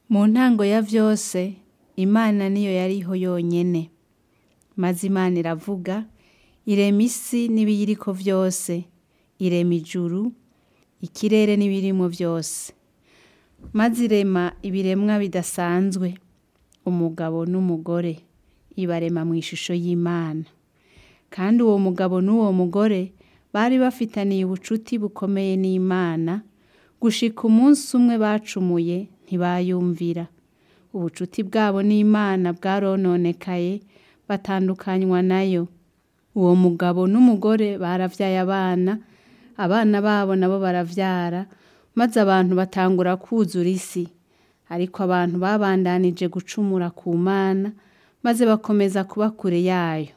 Mu ntango ya vyose Imana niyo yariho yonyene, maze Imana iravuga irema isi n'ibiyiriko vyose, irema ijuru, ikirere n'ibirimwo vyose, maze irema ibiremwa bidasanzwe, umugabo n'umugore, ibarema mw'ishusho y'Imana, kandi uwo mugabo n'uwo mugore bari bafitaniye ubucuti bukomeye n'Imana, gushika umunsi umwe bacumuye ntibayumvira, ubucuti bwabo n'Imana bwarononekaye batandukanywa nayo, uwo mugabo n'umugore baravyaye abana, abana babo nabo baravyara, maze abantu batangura kwuzura isi, ariko abantu babandanije gucumura ku Mana, maze bakomeza kuba kure yayo,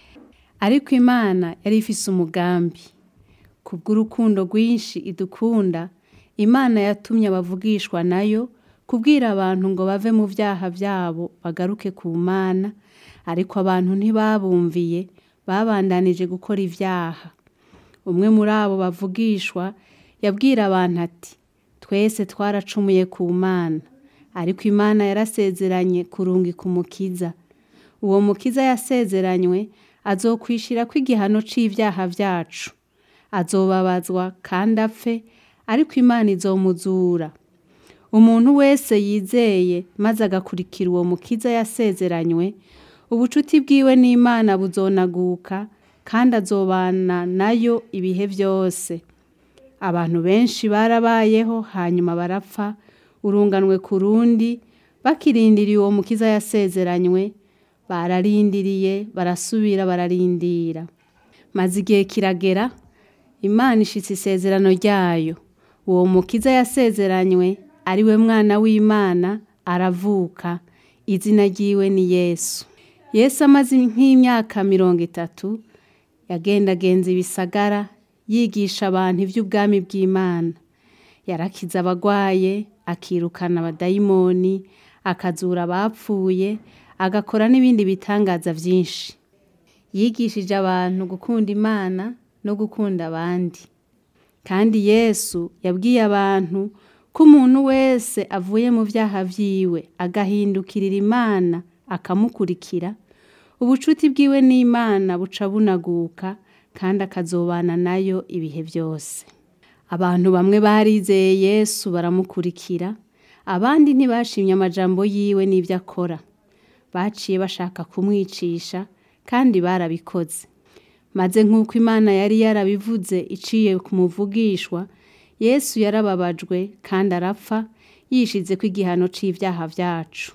ariko Imana yari ifise umugambi, kubw'urukundo rwinshi idukunda, Imana yatumye abavugishwa nayo kubwira abantu ngo bave mu vyaha vyabo bagaruke ku Mana, ariko abantu ntibabumviye babandanije gukora ivyaha, umwe muri abo bavugishwa yabwira abantu ati twese twaracumuye ku Mana, ariko Imana yarasezeranye kurungika umukiza, uwo mukiza yasezeranywe azokwishirako igihano c'ivyaha vyacu, azobabazwa kandi apfe, ariko Imana izomuzura, umuntu wese yizeye maze agakurikira uwo mukiza yasezeranywe, ubucuti bwiwe n'Imana buzonaguka kandi azobana nayo ibihe vyose, abantu benshi barabayeho hanyuma barapfa urunganwe ku rundi, bakirindiriye uwo mukiza yasezeranywe, bararindiriye barasubira bararindira, maze igihe kiragera Imana ishitsa isezerano ryayo, uwo mukiza yasezeranywe ariwe mwana w'Imana aravuka, izina ryiwe ni Yesu, Yesu amaze nk'imyaka mirongo itatu yagendagenza ibisagara yigisha abantu ivy'ubwami bw'Imana, yarakiza abagwaye, akirukana abadayimoni, akazura abapfuye, agakora n'ibindi bitangaza vyinshi, yigishije abantu gukunda Imana no gukunda abandi, kandi Yesu yabwiye abantu ko umuntu wese avuye mu vyaha vyiwe agahindukirira Imana akamukurikira, ubucuti bwiwe n'Imana buca bunaguka kandi akazobana nayo ibihe vyose, abantu bamwe barizeye Yesu baramukurikira, abandi ntibashimye amajambo yiwe n'ivyo akora, baciye bashaka kumwicisha kandi barabikoze, maze nk'uko Imana yari yarabivuze iciye ku muvugishwa, Yesu yarababajwe kandi arapfa yishizeko igihano c'ivyaha vyacu,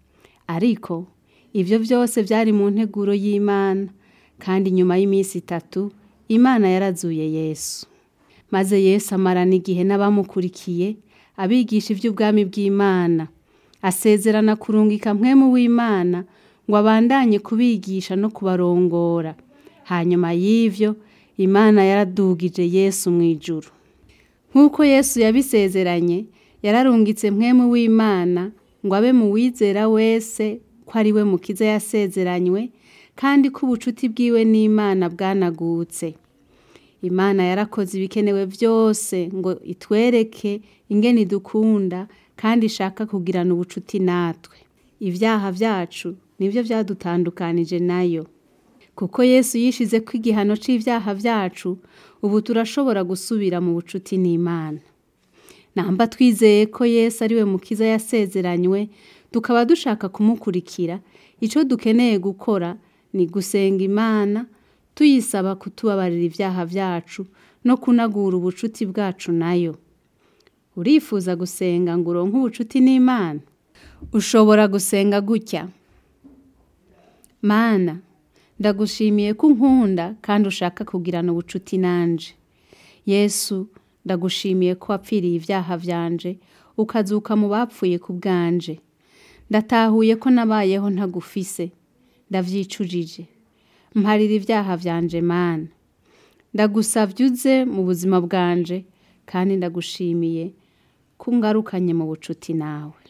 ariko ivyo vyose vyari mu nteguro y'Imana, kandi inyuma y'imisi itatu Imana yarazuye Yesu, maze Yesu amarana igihe n'abamukurikiye abigisha ivy'ubwami bw'Imana, asezerana kurungika mpwemu w'Imana ngo abandanye kubigisha no kubarongora, hanyuma y'ivyo Imana yaradugije Yesu mw'ijuru, nk'uko Yesu yabisezeranye yararungitse mpwemu w'Imana ngo abe mu wizera wese ko ari we mukiza yasezeranywe, kandi ko ubucuti bwiwe n'Imana bwanagutse, Imana yarakoze ibikenewe vyose ngo itwereke ingene idukunda kandi ishaka kugirana ubucuti natwe, ivyaha vyacu nivyo vyadutandukanije nayo, kuko Yesu yishizeko igihano c'ivyaha vyacu, ubu turashobora gusubira mu bucuti n'Imana, namba twizeye ko Yesu ari we mukiza yasezeranywe, tukaba dushaka kumukurikira, ico dukeneye gukora ni gusenga Imana tuyisaba kutubabarira ivyaha vyacu no kunagura ubucuti bwacu nayo, urifuza gusenga ngo uronke ubucuti n'Imana? Ushobora gusenga gutya: Mana ndagushimiye ko unkunda kandi ushaka kugirana ubucuti nanje, Yesu ndagushimiye ko wapfiriye ivyaha vyanje ukazuka mu bapfuye ku bwanje, ndatahuye ko nabayeho ntagufise, ndavyicujije, mparira ivyaha vyanje Mana, ndagusavye uze mu buzima bwanje kandi ndagushimiye ko ungarukanye mu bucuti nawe.